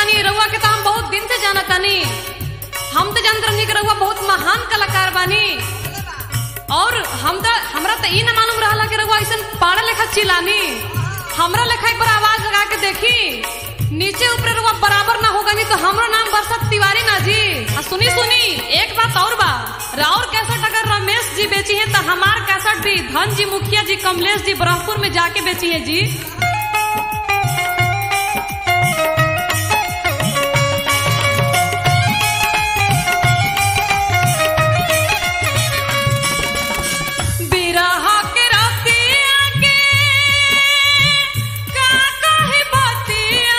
तानी रउआ के तो हम बहुत दिन से जाना तानी हम तो जानत रहनी कि रउआ बहुत महान कलाकार बानी और हम तो हमरा तो ई ना मालूम रहला कि रउआ ऐसन पाड़ा लेखा चिलानी हमरा लेखा एक बार आवाज लगा के देखी नीचे ऊपर रउआ बराबर ना होगा नहीं तो हमरो नाम बरसात तिवारी ना जी आ सुनी सुनी एक बात और बा राउर कैसेट अगर रमेश जी बेची है तो हमार कैसेट भी धन जी मुखिया जी कमलेश जी ब्रह्मपुर में जाके बेची है जी बिरहा के रतिया के का कहे बतिया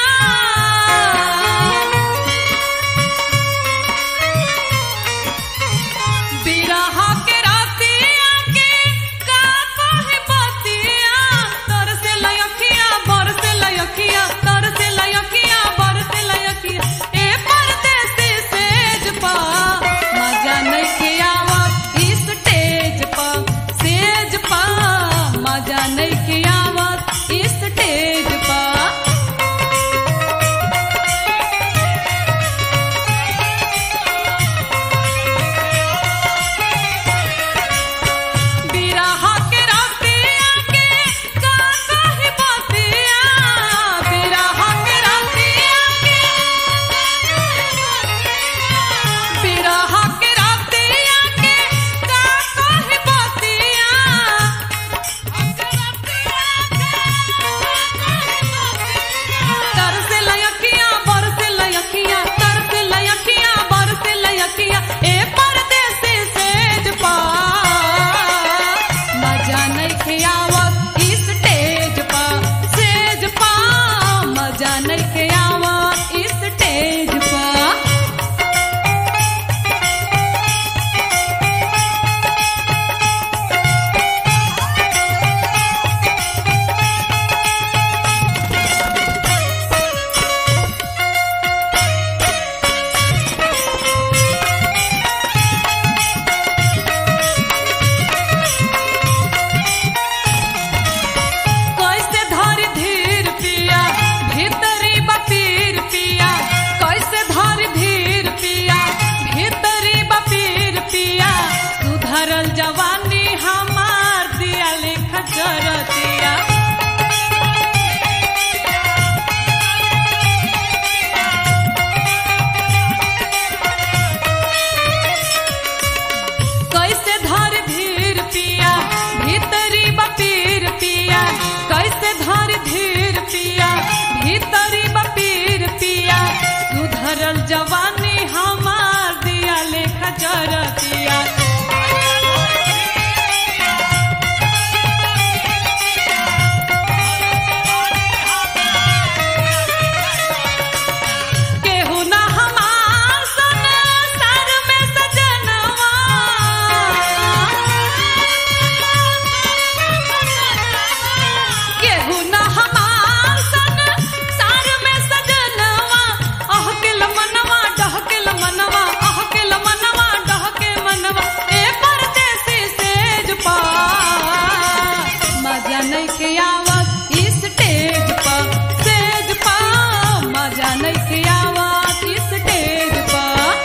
बिरहा के रतिया के का कहे बतिया तर से लयखिया बर से लयखिया तर से लयखिया बर से लयखिया ए परदेसी सेज पा मजा नहीं के आवत इस स्टेज पा सेज पा मजा नहीं के आवत इस स्टेज पा बिरहा के रतिया के का कहे बतिया बिरहा के रतिया के बिरहा के रतिया के का कहे बतिया तर से लयखिया बर से लयखिया तर से लयखिया बर से लयखिया ए परदेसी सेज पा मजा नहीं खियावत इस स्टेज पा सेज पा मजा नहीं खियावत इस स्टेज पा कैसे धर धीर पिया भीतरी बपीर पिया कैसे धर धीर पिया भीतरी बपीर पिया सुधरल जवानी हमार दिया लिख जरतिया कैसे धर धीर पिया भीतरी बपीर पिया कैसे धर धीर पिया भीतरी बपीर पिया सुधरल जवानी हमार दिया लेख जरतिया केहू ना हमार सन सर में सजनवा केहू ना हमार सन सर में सजनवा अह के मनवा डह के मनवा अह के मनवा डह के मनवा ए परदेसी सेज पा मजा नहीं के आवत इस स्टेज पा सेज पा मजा नहीं के आवत इस स्टेज पा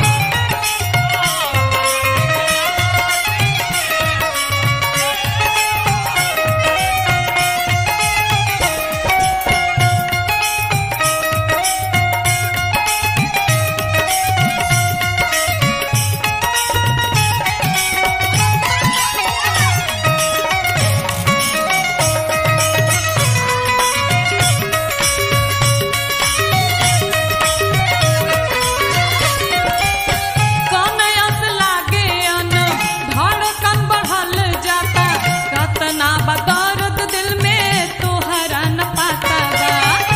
कनयस लागे अन धड़कन बढ़ल जाता कतना बदर्द दिल में तोहरा न पाता बा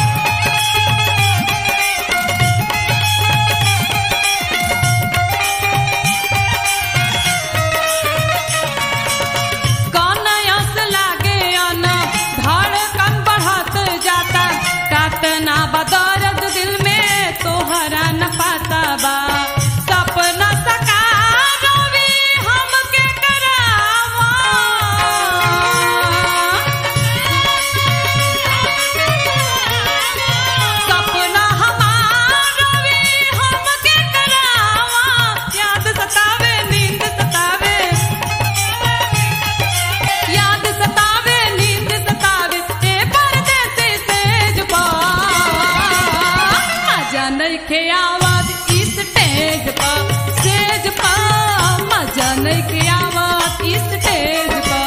कनयस लागे अन धड़कन बढ़त जाता कतना बदर्द दिल में तोहरा न पाता बा सपना सकार भी हमके करावा सपना हमार मजा नइखे आवत स्टेज पर स्टेज पर मजा नइखे आवत स्टेज पर